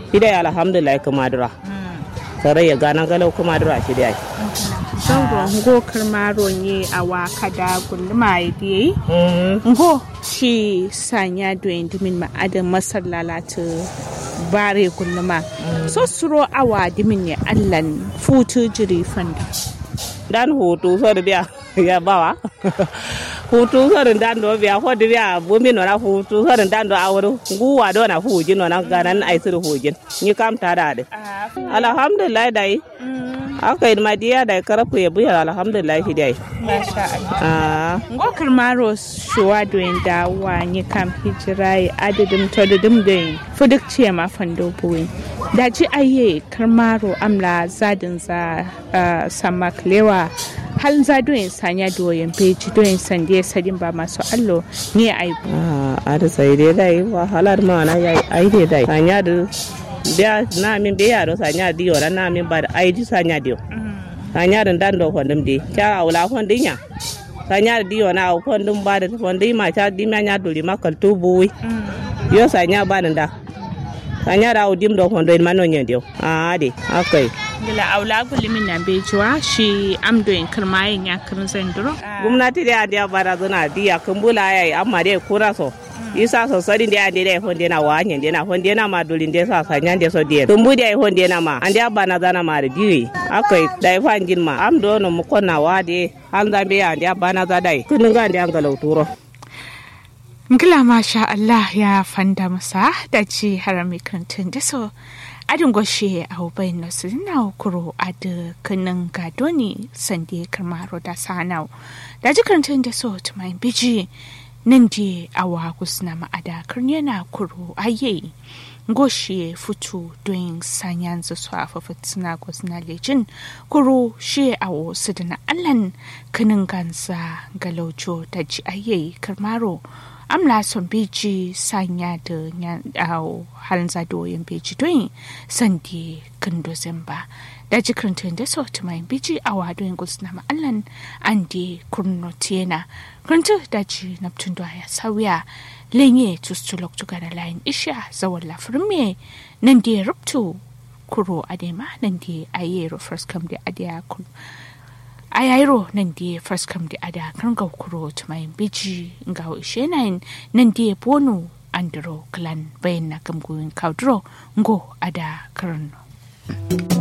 idai alhamdulillah kuma dura sare ya gana galau kuma dura shi dai zango ngo karmaro ne a waka da gulma idai ngo shi sanya do indimin ma adan masar lalata bare gulma so suro awa dimin ne allan futu jiri fanda dan hutu so da biya ya bawa hutu so da dan do biya ko da biya bumi no na hutu so da dan do awru guwa do na huji no na ganan ai sir hujin ni kam ta da de alhamdulillah dai aka yi madiya da karafu ya buya alhamdulillah shi dai masha Allah ah ngokar maro shuwa doyin da wani kam hijirai adadin tododin doyin fuduk ce ma fando buwin da ji aye karmaro amla zadin za uh, sama klewa hal za doyin sanya doyin peji doyin sande sadin ba masu allo ne aibu ah ada sai dai dai wahalar ma na yayi ai dai dai sanya da biya na min biya do sanya diyo na na min ba da ai di sanya diyo sanya da dan do fondum di cha awla fondin ya sanya da diyo na aw fondum ba da fondin ma cha di ma nya duri ma kal tu buwi yo sanya ba da sanya da awdim do fondin ma no nya diyo ah de akai gila aula gulimin na bejuwa shi amdoyin karmayin ya kirin zanduro gwamnati da ya bara zana diya kumbula yayi amma dai kura so isa so sari ndi ande dai honde na wa nyen na honde na ma doli ndi sa sa nyande so die tumbu dai honde na ma ande abana zana ma da diwi akai dai fangin ma am do no mu konna wa de an zambe ande abana za dai kunun ga ande an galau turo Ngila masha Allah ya fanda masa da ci harami kantin da so adin goshe a hubai na su na kuro a da kanin gado ne sande karmaro da sanau da ji kantin da so tumayin biji nan di awa kusna ma'ada yana kuro aye goshe futu don sanyan su su afafa suna kusna lejin kuro shi a wasu da na allan kanin gansa galaujo da ji aye karmaro amla son beji sanya da halin zadoyin beji don sandi kando zamba da jikirin da sauti mai biji a wadoyin gusna ma'allan an di kurno tiyena kuntu da ji naptun da ya sauya lenye tustulok tuga da layin isha zawon lafirin me nan da ya rubtu kuro adema nan da ayero first come da adiya a yairo nan da first come da ada kan ga kuro tumayin biji ga ishe nan nan da bono andro clan bayan na gamgoyin kaudro ngo ada karno